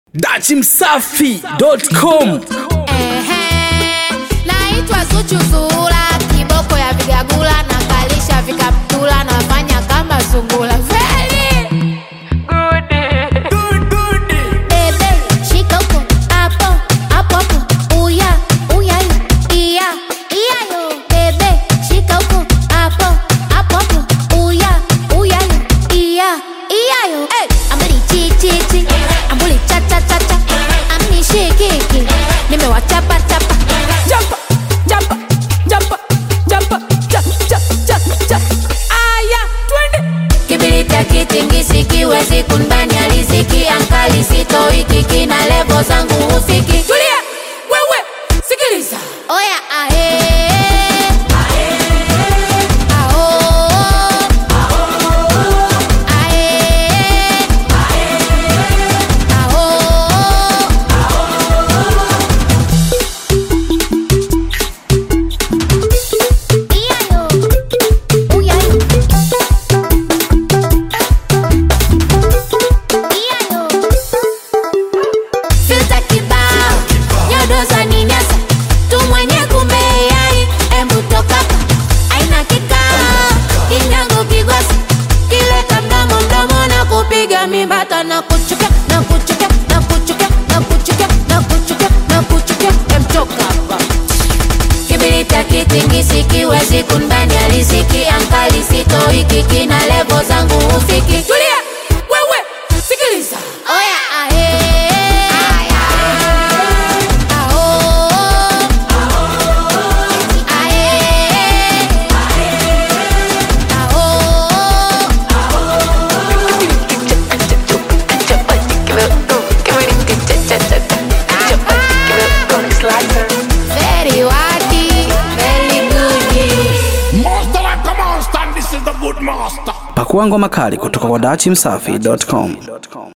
dachimsafi.com Ehe, naitwa Zuchu Zuhura, kiboko ya vigagula na kalisha vikaptula, nafanya kama sungula Feli! Bebe, shika huko, hapo, hapo, hapo. Uya, uya, iya, iya yo. Bebe, shika huko, hapo, hapo, hapo. Uya, uya, iya, iya yo. Hey, ambuli chi, chi, chi. Ambuli cha, cha, cha, cha. Amnishikiki. Nimewachapa, chapa. Jumpa, jumpa, jumpa, jumpa, cha, cha, cha, cha. Aya, twende. Kibiriti akitingisi kiwezi kunbani aliziki ankali sitoi kiki na levo zangu hufiki tulia wewe sikiliza oya ahe Aho. Ahe. Aho. Iyayo. Uyayo. Iyayo. Filter kibao nyodo za ninyasa tu mwenye kumeyai embu toka hapa. aina kikao kinyango kigosi kileta mdomo mdomo na kupiga mibata na kuchukia na kuchukia na kuchukia na kuchukia na kuchukia na kuchukia emtoka hapa kibiriti akitingisi kiwezi kunbani aliziki ankali sitoi kiki na levo zangu hufiki tulia wewe sikiliza oya ahe Aho. Ahe. Aho. Very wadi, very good. Master like a monster, and this is the good master. pakua ngoma kali kutoka kwa dachimsafi.com